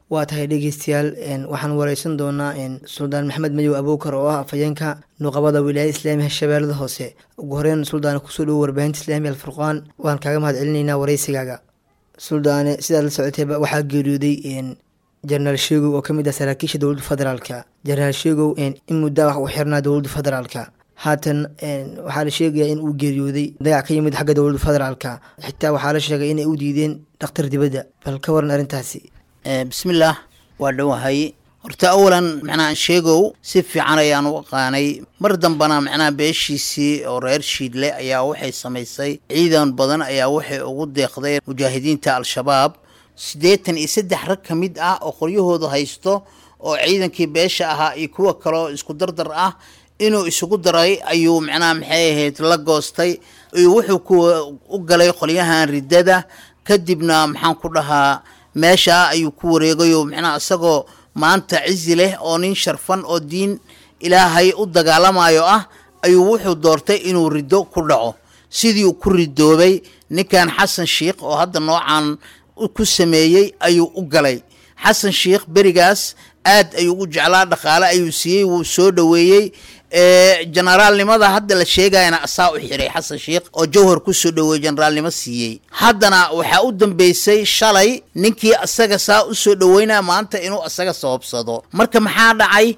waa tahay dhegeystayaal waxaan wareysan doonaa suldaan maxamed madow abuukar oo ah afhayeenka nuqabada wilaayada islaamiga shabeellada hoose ugu horeyn suldaane kusoo dhowo warbaahinta islaamiga alfurqaan waan kaaga mahad celinaynaa wareysigaaga suldaane sidaad la socotayba waxaa geeriyooday jenaraal sheegow oo kamid ah saraakiisha dowladda federaalka jenaraal sheegow in muddaa wax uu xirnaa dowladda federaalka haatan waxaa la sheegayaa in uu geeriyooday dagac ka yimid xagga dowladda federaalka xitaa waxaa la sheegay inay u diideen dhakhtar dibadda bal ka waran arrintaasi bismillaah waa dhowahay horta awalan macnaha sheegow si fiican ayaan u aqaanay mar dambana macnaha beeshiisii oo reer shiidle ayaa waxay samaysay ciidan badan ayaa waxay ugu deeqday mujaahidiinta al-shabaab siddeetan iyo saddex rag ka mid ah oo qoryahooda haysto oo ciidankii beesha ahaa iyo kuwa kaleo isku dardar ah inuu isugu daray ayuu macnaha maxay ahayd la goostay iyo wuxuu ku u galay qolyahan riddada kadibna maxaan ku dhahaa meesha ayuu ku wareegayo macnaha isagoo maanta cizi leh oo nin sharfan oo diin ilaahay u dagaalamayo ah ayuu wuxuu doortay inuu riddo ku dhaco sidii ku ridoobay ninkan xasan sheikh oo hadda noocan ku sameeyey ayuu u galay xasan sheikh berigaas aad ayuu u jeclaa dhaqaale ayuu siiyey wuu soo dhoweeyey generaalnimada hadda la sheegayana asaa u xiray xasan sheikh oo jawhar kusoo dhoweeyey generaalnimo siiyey haddana waxaa u dambeysay shalay ninkii asaga saa usoo dhoweynaya maanta inuu asaga sababsado marka maxaa dhacay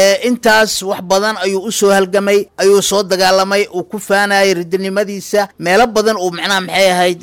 intaas wax badan ayuu usoo halgamay ayuu soo dagaalamay uu ku faanayay ridinimadiisa meelo badan uu macnaha maxay ahayd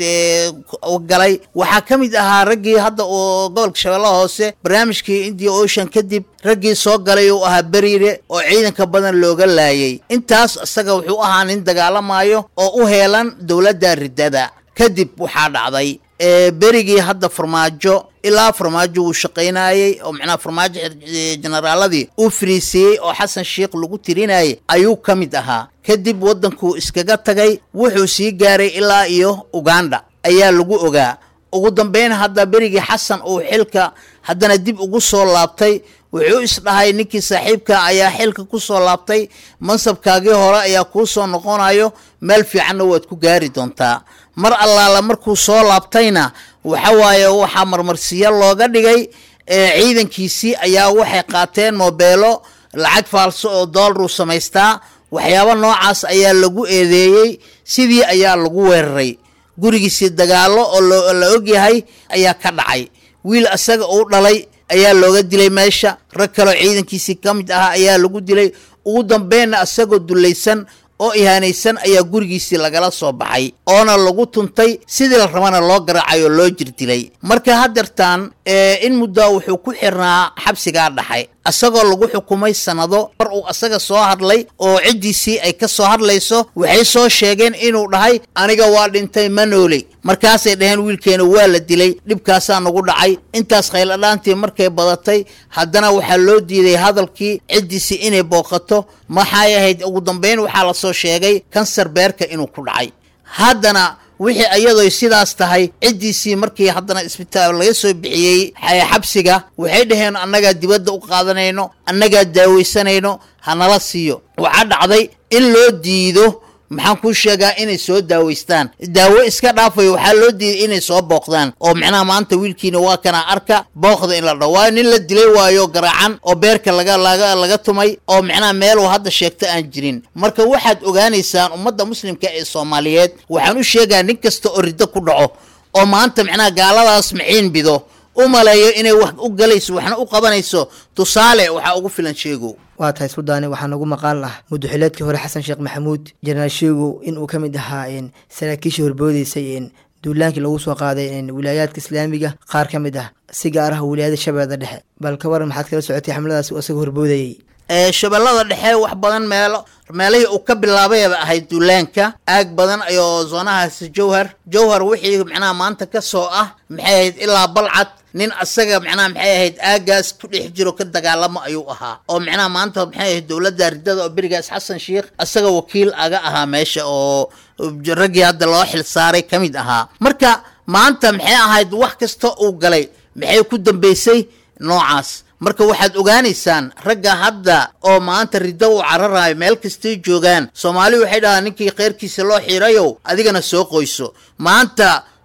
galay waxaa ka mid ahaa raggii hadda uu gobolka shabeellaha hoose barnaamijkii india ocean kadib raggii soo galay uu ahaa beriire oo ciidanka badan looga laayay intaas isaga wuxuu ahaa nin dagaalamayo oo u heelan dowladda riddada kadib waxaa dhacday berigii hadda farmaajo ilaa farmaajo wuu shaqaynayey oo macnaha farmaajo generaaladii uu fariisiiyey oo xasan sheikh lagu tirinayay ayuu ka mid ahaa kadib waddankuu iskaga tagay wuxuu sii gaaray ilaa iyo uganda ayaa lagu ogaa ugu dambeyn hadda berigii xasan uu xilka haddana dib ugu soo laabtay wuxuu isdhahay ninkii saaxiibka ayaa xilka ku soo laabtay mansabkaagii hore ayaa kuu soo noqonayo meel fiicanna waad ku gaari doontaa mar allaala markuu soo laabtayna waxa waaye waxaa marmarsiyo looga dhigay ciidankiisii ayaa waxay qaateen moobeelo lacag faalso oo doolaruu samaystaa waxyaabo noocaas ayaa lagu eedeeyey sidii ayaa lagu weeraray gurigiisii dagaallo oo la ogyahay ayaa ka dhacay wiil isaga uu dhalay ayaa looga dilay meesha rag kaloo ciidankiisii ka mid ahaa ayaa lagu dilay ugu dambeynna isagoo dullaysan oo ihaanaysan ayaa gurigiisii lagala soo baxay oona lagu tuntay sidii la rabana loo garaacay oo loo jirdilay marka haddeertaan in muddaa wuxuu ku xirnaa xabsigaa dhaxay isagoo lagu xukumay sannado mar uu asaga soo hadlay oo ciddiisii ay ka soo hadlayso waxay soo sheegeen inuu dhahay aniga waa dhintay ma nooley markaasay dhaheen wiilkeena waa la dilay dhibkaasaa nagu dhacay intaas khayladhaantii markay badatay haddana waxaa loo diiday hadalkii ciddiisii inay booqato maxay ahayd ugu dambeyn waxaa lasoo sheegay kansar beerka inuu ku dhacay haddana wixii ayadoy sidaas tahay ciddiisii markii haddana isbitaal laga soo bixiyey xabsiga waxay dhaheen annagaa dibadda u qaadanayno annagaa daawaysanayno hanala siiyo waxaa dhacday in loo diido maxaan kuu sheegaa inay soo daaweystaan daawo iska dhaafayo waxaa loo diiday inay soo booqdaan oo macnaha maanta wiilkiina waa kana arka booqda in la dhaho waayo nin la dilay waayo garaacan oo beerka laga laga laga tumay oo macnaha meel uu hadda sheegto aan jirin marka waxaad ogaanaysaan ummadda muslimka ee soomaaliyeed waxaan u sheegaa nin kasta oo riddo ku dhaco oo maanta macnaha gaaladaas maciin bido u maleeyo inay wax u galayso waxna u qabanayso tusaale waxaa ugu filan sheegow waa tahay suldaane waxaa nagu maqaal ah muddaxileedkii hore xasan sheekh maxamuud jenaraal sheegow inuu ka mid ahaa saraakiishii horboodeysay duulaankii lagu soo qaaday wilaayaadka islaamiga qaar ka mid ah si gaar ah wilaayada shabeellada dhexe bal ka waran maxaad kala socotay xamladaas uu isaga horboodayey shabeellada dhexe wax badan meelo meelihii uu ka bilaabayba ahayd duulaanka aag badan ayoo zoonahaasi jawhar jawhar wixii macnaha maanta ka soo ah maxay ahayd ilaa balcad nin asaga macnaha maxay ahayd aagaas ku dhex jiro ka dagaalamo ayuu ahaa oo macnaha maanta maxay ahayd dowladda ridada oo berigaas xasan sheikh asaga wakiil aga ahaa meesha oo raggii hadda loo xil saaray ka mid ahaa marka maanta maxay ahayd wax kasta uu galay maxay ku dambeysay noocaas marka waxaad ogaanaysaan ragga hadda oo maanta riddo u cararayo meel kastay joogaan soomaali waxay dhahaa ninkii kheyrkiisa loo xiirayow adigana soo qoyso maanta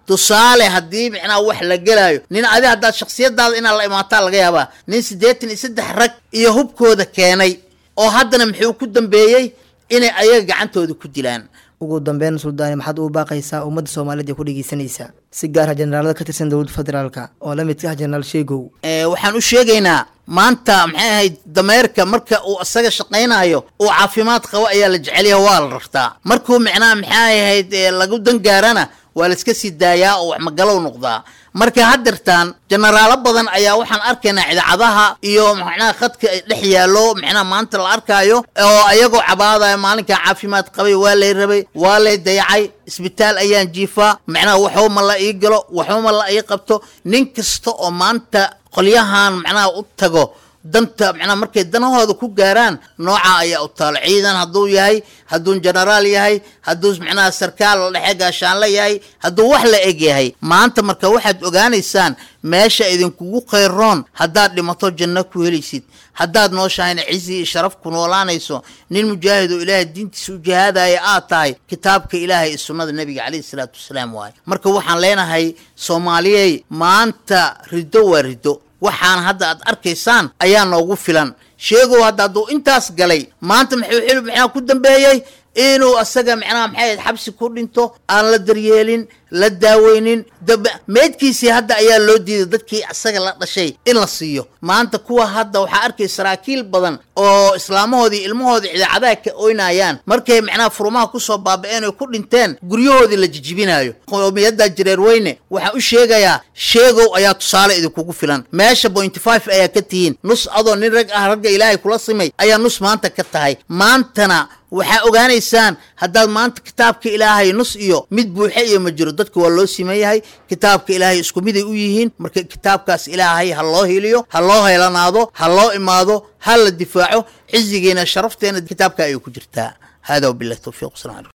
tusaale haddii micnaha wax la gelaayo nin adi haddaad shaksiyadaada inaad la imaataa laga yaabaa nin siddeetan iyo saddex rag iyo hubkooda keenay oo haddana muxuu ku dambeeyey inay ayaga gacantooda ku dilaan ugu dambeyn suldaani maxaad ugu baaqaysaa ummadda soomaaliyeed ee ku dhegeysanaysa si gaara generaalada ka tirsan dowladda federaalka oo la midka ah jenaraal sheegow waxaan u sheegaynaa maanta maxay ahayd dameerka marka uu isaga shaqaynayo uu caafimaad qabo ayaa la jecelyaha waa la rartaa markuu micnaha maxay ahayd lagu dangaarana waa la iska sii daayaa oo wax magalow noqdaa marka haddeertaan jenaraalo badan ayaa waxaan arkaynaa idaacadaha iyo macnaha khadka dhex yaallo macnaha maanta la arkaayo oo ayagoo cabaadaya maalinkan caafimaad qabay waa lay rabay waa lay dayacay isbitaal ayaan jiifaa macnaha waxba ma la ii galo waxba ma la ii qabto nin kasta oo maanta qolyahan macnaha u tago danta macnaha markay danahooda ku gaaraan nooca ayaa u taalo ciidan hadduu yahay hadduu jenaraal yahay hadduu macnaha sarkaal dhexe gaashaanle yahay hadduu wax la eg yahay maanta marka waxaad ogaanaysaan meesha idinkugu khayroon haddaad dhimato janno ku helaysid haddaad nooshahayna cizi iyo sharaf ku noolaanayso nin mujaahid oo ilaahay diintiisa u jihaadaya aad tahay kitaabka ilaahay iyo sunnada nebiga calayhi salaatu wasalaam waaye marka waxaan leenahay soomaaliyey maanta riddo waa riddo waxaan hadda aad arkaysaan ayaa noogu filan sheegow hadda hadduu intaas galay maanta muxuu xilib macnaha ku dambeeyey inuu asaga macnaha maxay ahayd xabsi ku dhinto aan la daryeelin la daaweynin dab meydkiisii hadda ayaa loo diiday dadkii asaga la dhashay in la siiyo maanta kuwa hadda waxaa arkay saraakiil badan oo islaamahoodii ilmahoodii idaacadaha ka oynayaan markay macnaha furumaha kusoo baaba-een oy ku dhinteen guryahoodii la jijibinayo qowmiyadda jireer weyne waxaan u sheegayaa sheegow ayaa tusaale idinkugu filan meesha pointy five ayaa ka tihiin nus adoo nin rag ah ragga ilaahay kula simay ayaa nus maanta ka tahay maantana waxaa ogaanaysaan haddaad maanta kitaabka ilaahay nus iyo mid buuxe iyo ma jiro dadka waa loo siman yahay kitaabka ilaahay isku miday u yihiin marka kitaabkaas ilaahay ha loo hiliyo ha loo heelanaado ha loo imaado ha la difaaco cizigeena sharafteena kitaabka ayay ku jirtaa hada wabilahi towfiiq wasalam alaikum